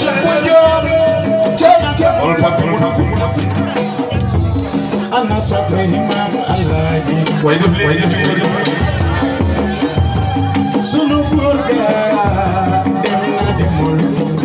Cheikh bu Jóob cey cey ana soppe maam Alaaji waaye def leen di sunu góor ga dem na demul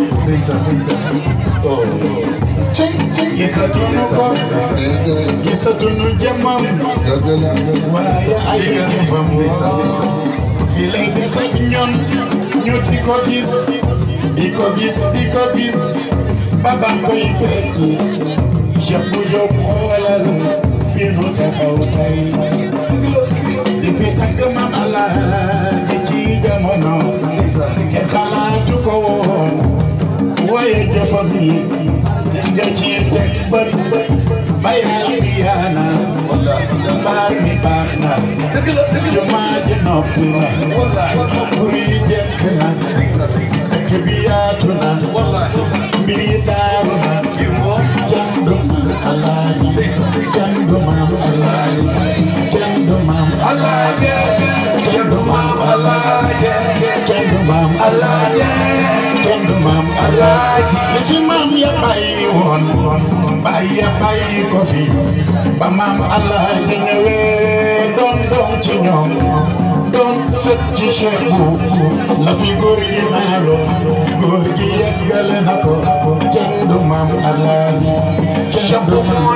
cey cey gisatunu ko gisatunu jëmmam waaye ay jëfam fii lay des ak ñoom ñu di ko gis di ko gis di ko gis ba ba koy fekki Cheikh bu Jóob xoolal fii nu taxaw tey di fi tagg maam Alaaji ci jamono kenn xalaatu ko woon waaye jëfam yi nga ci teg bët ba yàlla bi yaana mbaar mi baax na jumaa ji noppi na xabur yi jekk na dëkk bi yaatu na mbir yi taaru na jandu maam Alaaji jandu maam Alaaji jandu maam Alaaji jandu maam Alaaji jandu maam Alaaji jandu maam Alaaji li fi maam ya bàyyi woon bàyyi ya bàyyi ko fi ba maam Alaaji ñëwee doon doom ci ñoom doon sët ci Cheikh bu la fi góor gi naaloon góor gi yeggale na ko jandu maam Alaaji jandu maam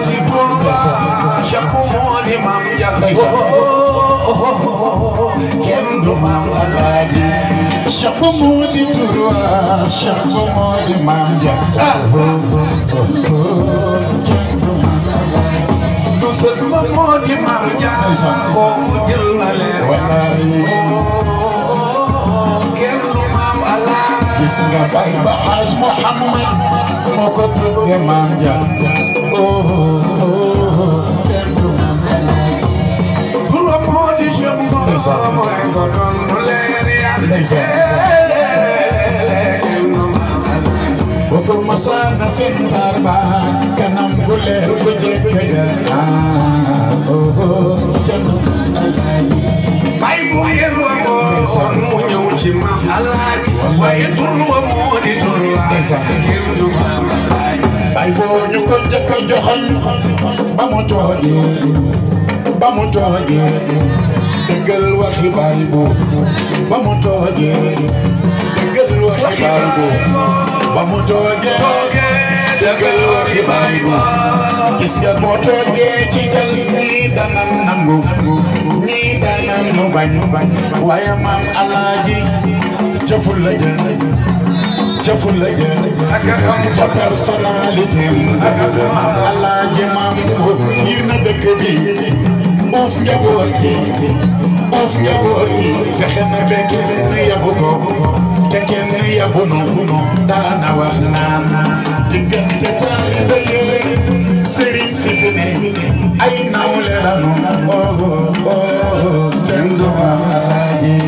kenn du maam Alaaji Cheikh bu moo di turwa Cheikh bu moo di maam ja kenn du maam Alaaji du sët ma moo di maam Jaara kooku jël na leer wallaay kenn du maam Alaaji gis nga bay ba Haj Muhammad moo ko tudde maam ja kenn du maam Alaaji Dura moo di Cheikh Ngor mooy ko doon nu leer ya Ndeysaan. kenn du maam Alaaji boo ko masaana seen taar ba kanam bu leer bu jekk ja ah oh oh kenn du maam Alaaji bay bu ngeen waxoon mu ñëw ci maam Alaaji waaye tur wa moo di tur wa Ndeysaan. kenn du maam Alaaji bay boo ñu ko jëkk a joxoñ ba mu toogee ba mu toogee dëggal waxi bay boo ba mu toogee dëggal waxi bay boo ba mu toogee dëggal waxi bay boo gis nga boo toogee ci jal ñii danan nangu ñii danan nu bañ waaye maam alaaji cëful la jël cëful la jël sa personnalité alaaji maam yir na dëkk bi uuf njaboot gi uuf njaboot gi fexe na ba kenn yabu ko te kenn yabu nu daana wax naan diggante taalibe yi sëriñ si fi ne ay nawle lanu oh oh kenn du maam alaaji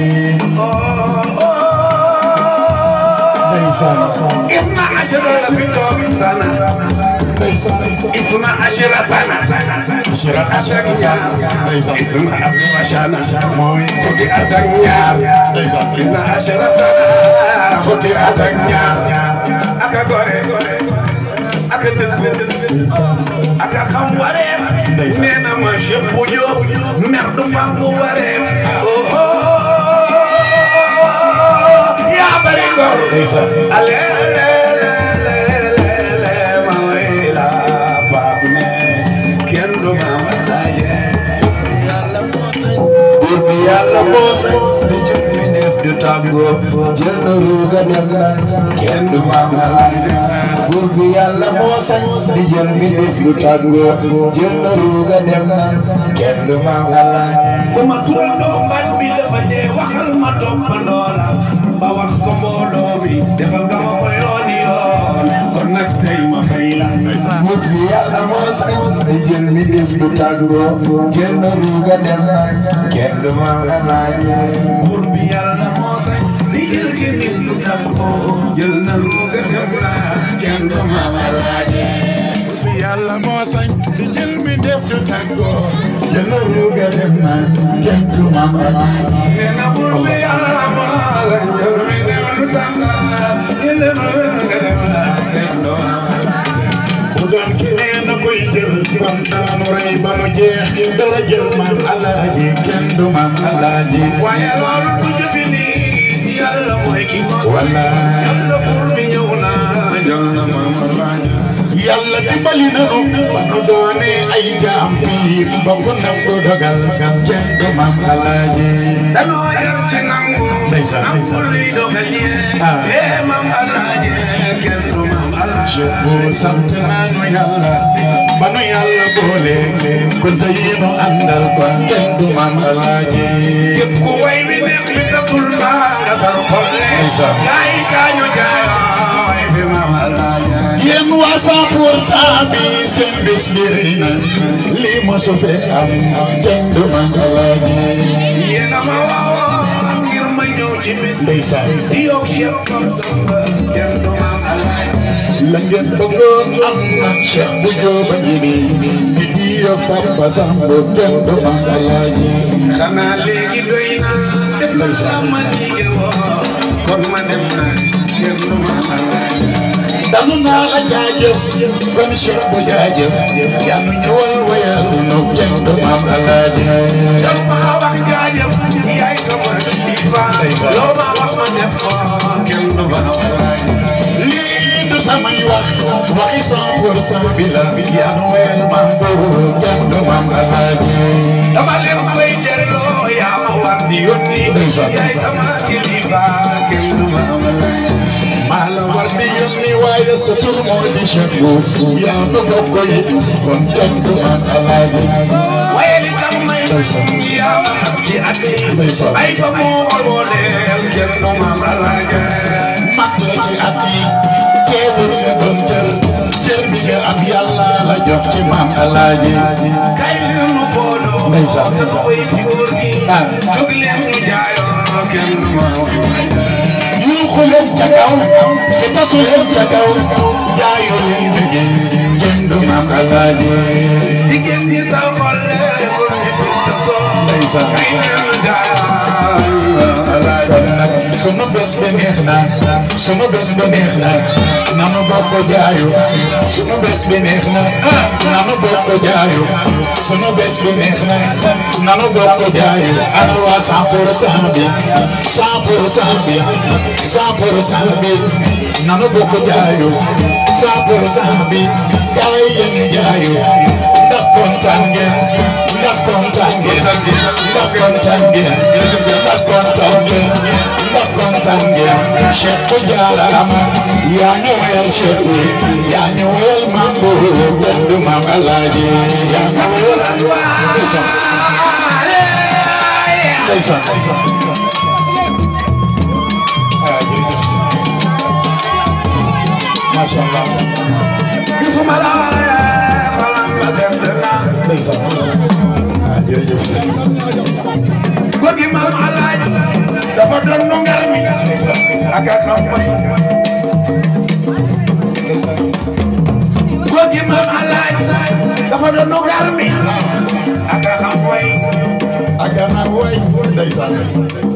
ndeysaan isna ashara la fi toog sana ndeysaan isna ashara sana Ashira ashira sana ndeysaan isna ashara sana mooy fukki at ak ñaar ndeysaan isna ashara sana fukki at ak ñaar aka gore aka dëggu ndeysaan aka xam wareef Ndeysaan. nee na ma Cheikh bu Jóob mer du fàggu wareef oho yaa bari ngor ndeysaan ale le le le le le ma way la baab ne kenn du ma ma laaje yàlla moo sañ buur bi yàlla moo sañ di jël mi neef du tàggoo jël na ruuga dem nan kenn du ma ma laaje buur bi yàlla moo sañ di jël mi neef du tàggoo jël na ruuga dem nan kenn du ma ma laaje sama turandoo mbat bi dafa dee waxal ma toppandoo la ba wax ko mbooloo mi defal nga ma ko yooni yoon kon nag tey ma fay la Buur bi yàlla moo sañ di jël mi def du tàggoo jël na ruuga dem na kenn du ma la laaje buur bi yàlla moo sañ di jël ci nit lu tàggoo jël na ruuga dem na kenn du ma la laaje bi yàlla moo sañ di jël mi def du tàggoo jël na ruuga dem na kenn du maam alaaji nee na buur bi yàlla moo sañ jël mi def lu tàggoo jël na ruuga dem na ban dana nu rey ba nu jeex dara jël maam alaaji kenn du maam alaaji waaye loolu du jëfi nii yàlla mooy ki ko wallaay yàlla buur bi ñëw na jël na maam alaaji yàlla dimbali nanu ba nu doone ay jaam piir ba ku nangu dogal kenn du maam alaaji danoo yar ci nangu Ndeysaan. nangu luy dogal yee Ah. ee maam alaaji kenn du maam alaaji Cheikh bu sant naanu yàlla ba nu yàlla boole kunta yi nu àndal kon kenn du maam alaaji képp ku way bi neex fi tasul mbaa nga sar xolle Ndeysaan. gaay kaañu jaayoo way fi maam alaaji yéen waa cent pour cent bi seen bés bi rëy na lii ma su fee am kenn du maam alaaji yéen a ma woo ngir ma ñëw ci bis ndeysaan di yow Cheikh Samba kenn du maam alaaji la ngeen bëggoon am na Cheikh bu jóoba ngi nii di diyo Papa Samb kenn du maam alaaji xanaa léegi doy na def na la ma liggéey woo kon ma dem na kenn du maam alaaji danu naa la jaajëf kon Cheikh bu jaajëf yaa nu ñëwal wayal nu kenn du maam alaaji yow maa wax jaajëf yaay sama kilifa Ndeysaan. loo ma wax ma def ko kenn du maam alaaji lii du samay wax waxi cent pour cent bi la yaa nu wayal maam boobu kenn du maam alaaji dama leen koy delloo yaa ma war di yónni Ndeysaan. yaay sama kilifa kenn du maam alaaji maa la war di yónni waaye sa tur moo di Cheikh bu yaa nu bokk yi kon kenn du maam alaaji waaye li tax may Ndeysaan. yaa ma xam ci at yi Ndeysaan. ay ba mu waroo leen kenn du maam alaaji mag la ci at yi teewul nga doon cër cër bi nga am yàlla la jox ci maam alaaji kay leen nu booloo Ndeysaan. te ma woy fi góor gi Ah. jóg leen ñu jaayoo kenn du maam alaaji yuuxu leen ca kaw fitasu leen ca kaw jaayu leen bëggee kenn du maam alaaji jigéen ñi sa xol góor ñi fi tasoo Ndeysaan. kay leen ñu jaayoo alaaji kon nag sunu bés bi neex na sunu bés bi neex na nanu bokk jaayu sunu bés bi neex na nanu bokk jaayu sunu bés bi neex na nanu bokk jaayu ana waa cent pour cent bi cent pour cent bi cent pour cent bi nanu bokk jaayu cent pour cent bi kaay yéen jaayu ndax kontaan ngeen ndax kontaan ngeen ndax kontaan ngeen ndax kontaan ngeen ndax kontaan ngeen Cheikh bu jaaraama yaa ñu wayal Cheikh bi yaa ñu wayal maam bu benn du maam Alaaji yaa ñu wayal ndeysaan ndeysaan ah jërëjëf macha allah gisuma la xalam ba sedd na ndeysaan ah jërëjëf góor gi maam alaaj dafa doon nu ngar mi ndeysaan ak a xam may ndeysaan góor gi maam alaaj dafa doon nu ngar mi ak a xam may ak gannaaw waay ndeysaan